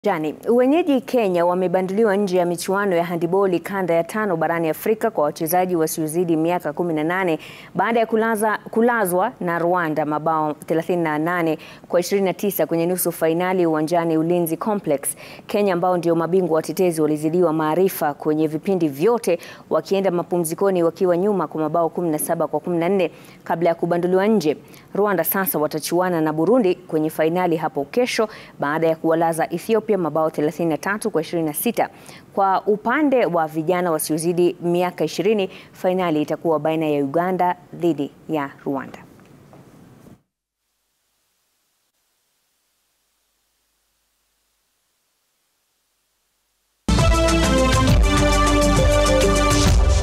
Jani, wenyeji Kenya wamebanduliwa nje ya michuano ya handiboli kanda ya tano barani Afrika kwa wachezaji wasiozidi miaka 18 baada ya kulaza, kulazwa na Rwanda mabao 38 kwa 29 kwenye nusu fainali uwanjani Ulinzi Complex. Kenya ambao ndio mabingwa watetezi walizidiwa maarifa kwenye vipindi vyote wakienda mapumzikoni wakiwa nyuma kwa mabao 17 kwa 14 kabla ya kubanduliwa nje. Rwanda sasa watachuana na Burundi kwenye fainali hapo kesho baada ya kuwalaza Ethiopia mabao 33 kwa 26. Kwa upande wa vijana wasiozidi miaka 20, fainali itakuwa baina ya Uganda dhidi ya Rwanda.